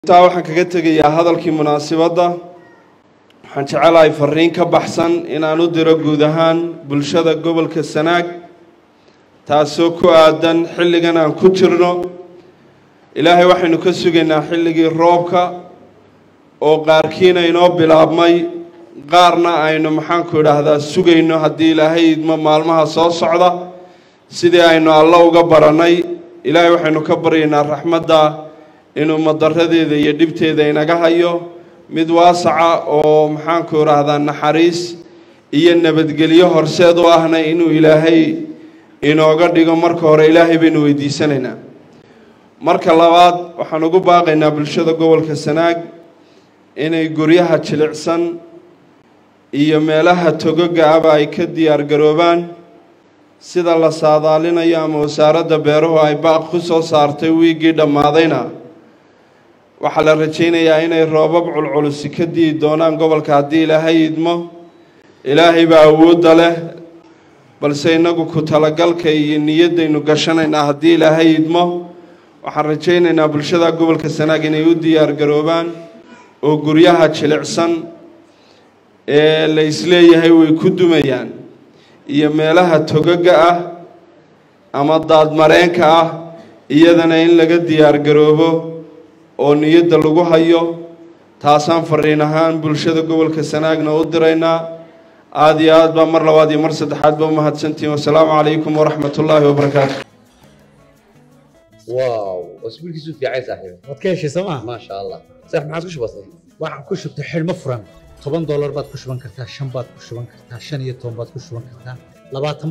intaa waxaan kaga tegayaa hadalkii munaasibadda waxaan jecelahay fariin ka baxsan inaan u diro guud ahaan bulshada gobolka sanaag taasoo ku aadan xilligan aan ku jirno ilaahay waxaynu ka sugaynaa xilligii roobka oo qaarkiina inoo bilaabmay qaarna aynu maxaanku idhaahdaa sugayno haddii ilaahay idmo maalmaha soo socda sidii aynu alla uga barannay ilaahay waxaynu ka baryaynaa raxmadda inuu madaradeeda iyo dhibteeda inaga hayo mid waasaca oo maxaanku idhaahdaa naxariis iyo nabadgelyo horseed u ahna inuu ilaahay inooga dhigo marka hore ilaahay baynu weydiisanaynaa marka labaad waxaan ugu baaqaynaa bulshada gobolka sanaag inay guryaha jilicsan iyo meelaha togoga aba ay ka diyaar garoobaan sida la saadaalinayo ama wasaaradda beeruhu ay baaq ku soo saartay wiiggii dhammaadayna waxaa la rajaynayaa inay roobab culculusi ka di'i doonaan gobolka haddii ilaahay idmo ilaahay baa awoodda leh balse innagu ku talagalka iyo niyaddaynu gashanaynaa haddii ilaahay idmo waxaan rajaynaynaa bulshada gobolka sanaag inay u diyaar garoobaan oo guryaha jilicsan ee la isleeyahay way ku dumayaan iyo meelaha togaga ah ama daadmareenka ah iyadana in laga diyaar garoobo oo niyadda lagu hayo taasaan fariin ahaan bulshada gobolka sanaagna u diraynaa aada iyo aad baa mar labaad iyo mar saddexaad ba umahadsantihiin wasalaamu calaykum waraxmat ullaahi wabarakaatu واو اسبوع كيسو في عايز صاحبي waad ka heshay sooma ما شاء الله صح ما عادش بسيط waxaan ku shubtay xidhmo furan toban doolar baad ku shuban kartaa shan baad ku shuban kartaa shan iyo toban baad ku shuban kartaa labaatan